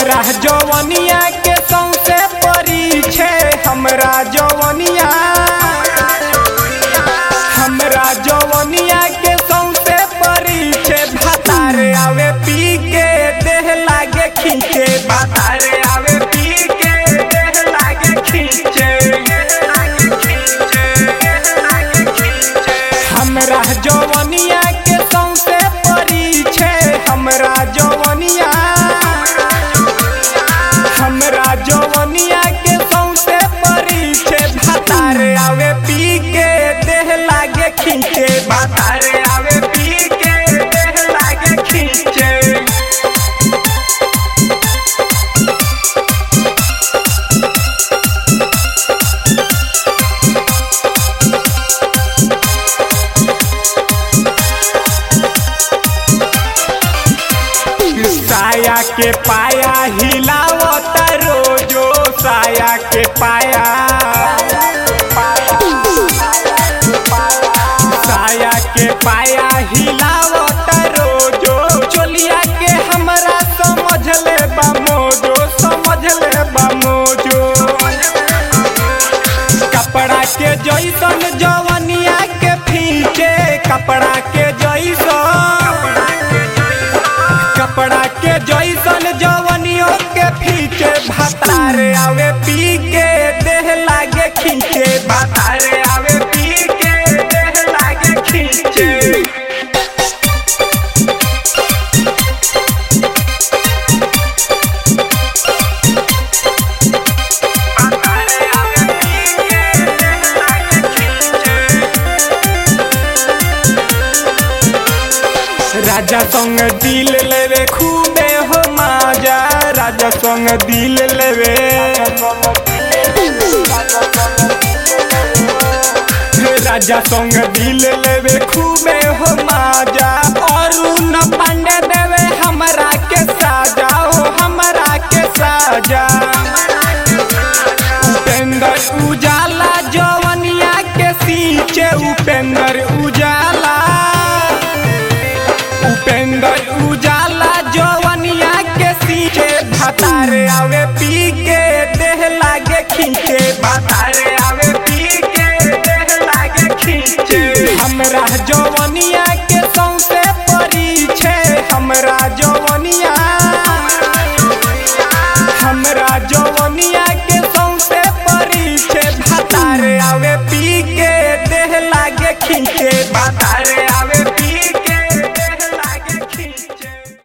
हमरा जवनिया के सौसे परी छे हमरा जवनिया हमरा जवनिया के सौसे परी छे भातारे आवे पी के देह लागे खींचे भातारे आवे पी के देह लागे खींचे हमरा जवनिया के सौसे परी छे हमरा जवनिया हमरा जवनिया के सौसे परी छे भातारे आवे पी के देह लागे खींचे भातारे आवे पी के देह लागे खींचे साया के पाया हिलावत रोजो साया के पाया साया के पाया हिलावत रोजो चोलिया के हमरा समझ ले बा मोजो समझ ले बा मोजो कपड़ा के जैसन जवनिया के फीके कपड़ा के जैसन कपड़ा के जैसन जवनियों के फीके भातारे आवे पी के देह लागे खींचे भातारे आवे पी के देह लागे खींचे भातारे आवे पी के देह लागे खींचे राजा संग दिल लेवे खूबे हो माजा राजा संग दिल लेवे राजा संग दिल लेवे खूबे हो माजा और न पांडे देवे हमरा के साजा हो हमरा के साजा उपेंद्र उजाला जवनिया के सींचे उपेंद्र उजाला उपेंद्र उजाला जवनिया के सींचे भातारे आवे पी के देह लागे खींचे भातारे आवे पी के देह लागे खींचे हमरा जवनिया के सौसे परी छे हमरा जवनिया हमरा जवनिया के सौसे परी छे भातारे आवे पी के देह लागे खींचे भातारे